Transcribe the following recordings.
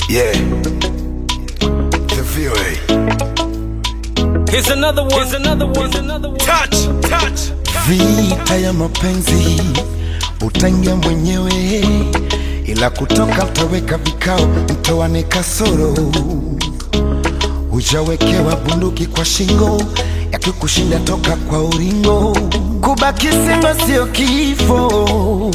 Yeah. The VOA. Here's another one. Here's another one. Here's another one. Touch, touch. Vita ya mapenzi utaingia mwenyewe, ila kutoka utaweka vikao, mtoane kasoro. Hujawekewa bunduki kwa shingo, yakikushinda toka kwa uringo. Kubaki singo sio kifo,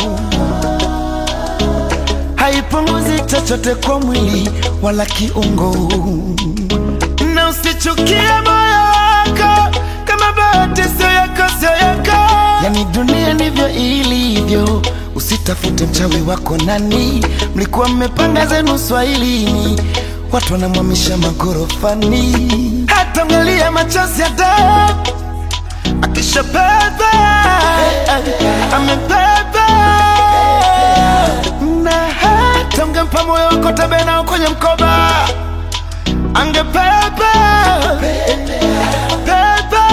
haipunguzi chochote kwa mwili wala kiungo, na usichukie moyo wako kama bahati sio yako, sio yako. Yani dunia ndivyo ilivyo, usitafute mchawi wako nani. Mlikuwa mmepanga zenu swahilini, watu wanamwamisha magorofani, hata mgalia machozi ya damu akishapeba amebeba na hata ungempa moyo wako tabenao kwenye mkoba angebeba beba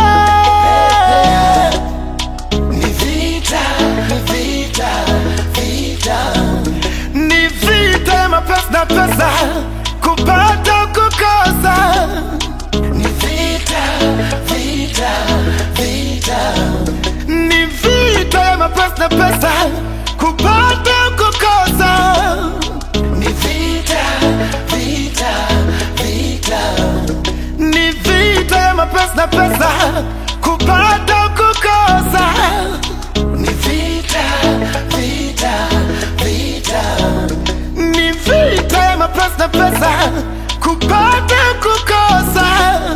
ni vita ni vita vita ni vita ya mapesa na pesa kupata kukosa ni vita vita vita ni vita ya mapesa na pesa kupata kukosa ni vita vita vita ni vita ya mapesa na pesa kupata kukosa ni vita vita vita ni vita ya mapesa na pesa kupata kukosa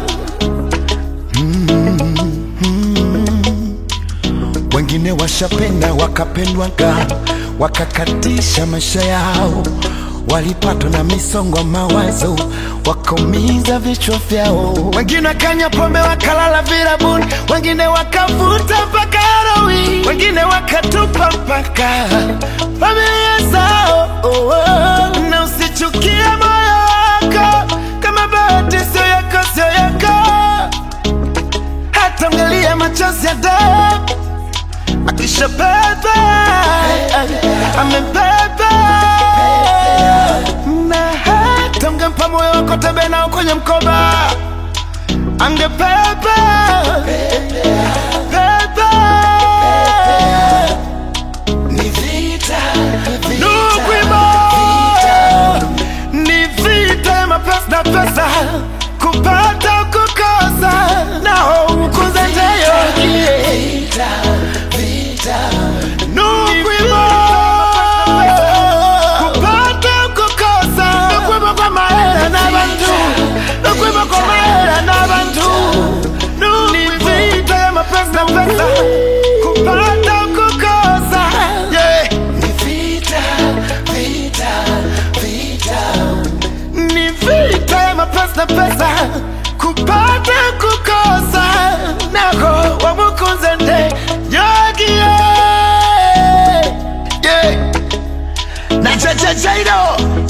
wengine washapenda wakapendwaga wakakatisha maisha yao walipatwa na misongo ya mawazo wakaumiza vichwa vyao wengine wakanywa pombe wakalala virabuni wengine wakavuta mpaka heroin wengine wakatupa mpaka familia zao oh, oh. na usichukie moyo wako kama bahati sio yako sio yako hata mgalia machozi ya damu akishabeba amebeba na hata ungempa moyo wako tebe nao kwenye mkoba angebeba beba ni vita Nukwima ni vita ya mapesa na pesa kupata kukosa nao ukuze ndeyo vita vita Nukwima kupata kukosa Nukwima kwa mahera na bantu Nukwima kwa mahera na bantu ni vita ya mapesa na pesa kupata kukosa yeah. ni vita vita vita ni vita ya mapesa na pesa kupata kukosa nako wamukunze nde yogie yeah. na chachachairo